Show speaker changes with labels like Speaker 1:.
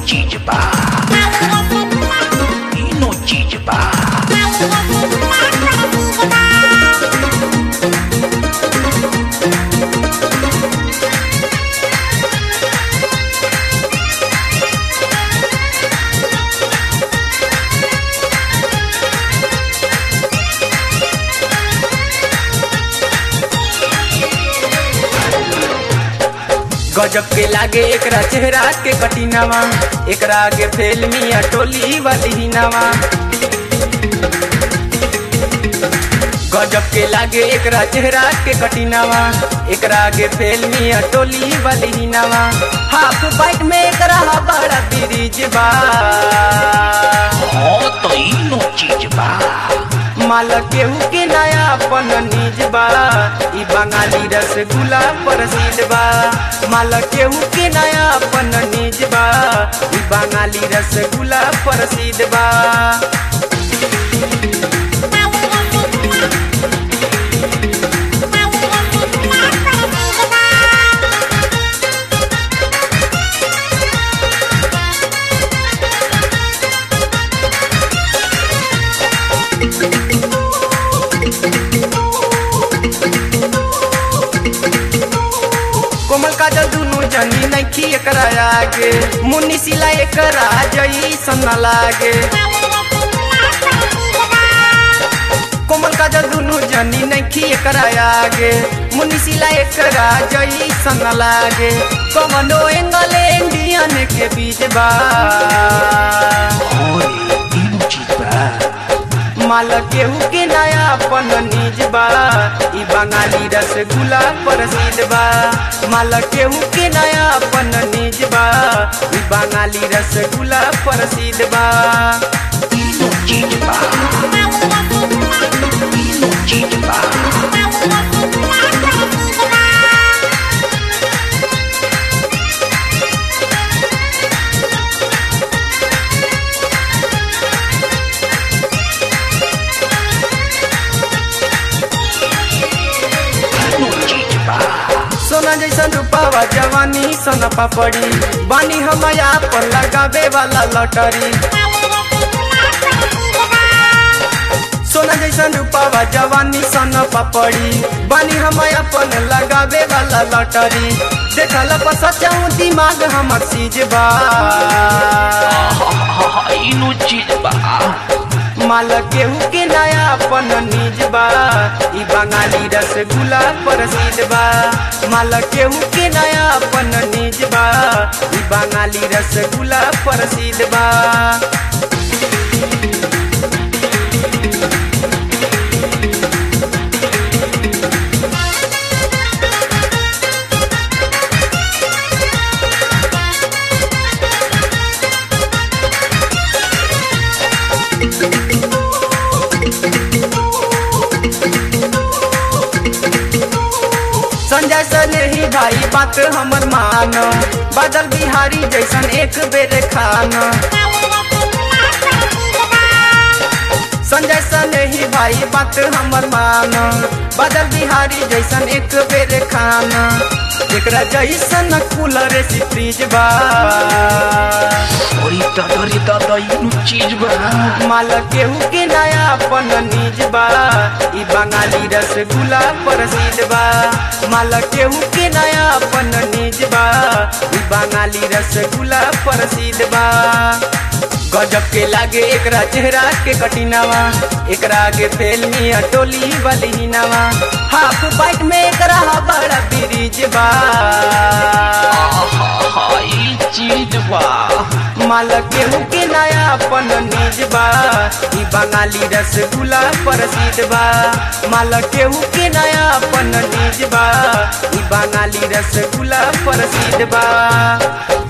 Speaker 1: चीज बा तीनों चीज बा
Speaker 2: गजब के लागे एकरा चेहरा के कटिनावा एकरा आगे फेल मिया टोली वाली नावा गजब के लागे एकरा चेहरा के कटिनावा एकरा आगे फेल मिया टोली वाली नावा हाफ बाइट में एकरा बड़ा ब्रिज बा
Speaker 1: हाँ तीनों चीज बा
Speaker 2: माल केहू के नया अपन निज बा ई बंगाली रसगुल्ला प्रसिद्ध बा माल केहू के नया अपन निज बा ई बंगाली रसगुल्ला प्रसिद्ध बा कोमल काजल दुनु जनी नैखी एकरा आगे मुन्नी सिला एकरा जई सन लागे कोमल काजल दुनु जनी नैखी एकरा आगे मुन्नी सिला एकरा जई सन लागे कमनो एंगल इंडियन के बीच बा
Speaker 1: हाँ रे तीनों चीज बा
Speaker 2: माल केहू के नया अपन निज बा ई बंगाली रसगुल्ला प्रसिद्ध बा माल केहू के नया अपन निज बा ई बंगाली रसगुल्ला प्रसिद्ध बा
Speaker 1: तीनों चीज बा तीनों चीज बा तीनों चीज बा
Speaker 2: सोना जैसा रूपावा जवानी सोना पापड़ी बानी हम पर लगावे वाला लॉटरी सोना जैसा रूपावा जवानी सोना पापड़ी बानी हम अपन लगावे वाला लॉटरी देखल पर सचाऊ दिमाग हमर सीज बा
Speaker 1: हाँ तीनों चीज बा
Speaker 2: माल केहू के नया अपन निज बा ई बंगाली रसगुल्ला प्रसिद्ध बा माल केहू के नया अपन निज बा ई बंगाली रसगुल्ला प्रसिद्ध बा संजय सने ही भाई बात हमर मान बादल बिहारी जैसन एक बेर खान संजय सने ही भाई बात हमर मान बादल बिहारी जैसन एक बेर खान एकरा जैसन कूलर से फ्रिज बा
Speaker 1: अरे दादा रे दादा तीनों चीज बा
Speaker 2: माल केहू के नया अपन निज बा ई बंगाली रसगुल्ला प्रसिद्ध बा माल केहू के नया अपन निज बा ई बंगाली रसगुल्ला प्रसिद्ध बा गजब के लागे एकरा चेहरा के कटिनावा एकरा आगे फेल मिया टोली वाली नावा हाफ बाइट में एकरा बड़ा ब्रिज बा
Speaker 1: हाँ ई चीज बा
Speaker 2: माल केहू के नया अपन निज बा ई बंगाली रसगुल्ला प्रसिद्ध बा माल केहू के नया अपन निज बा ई बंगाली रसगुल्ला प्रसिद्ध बा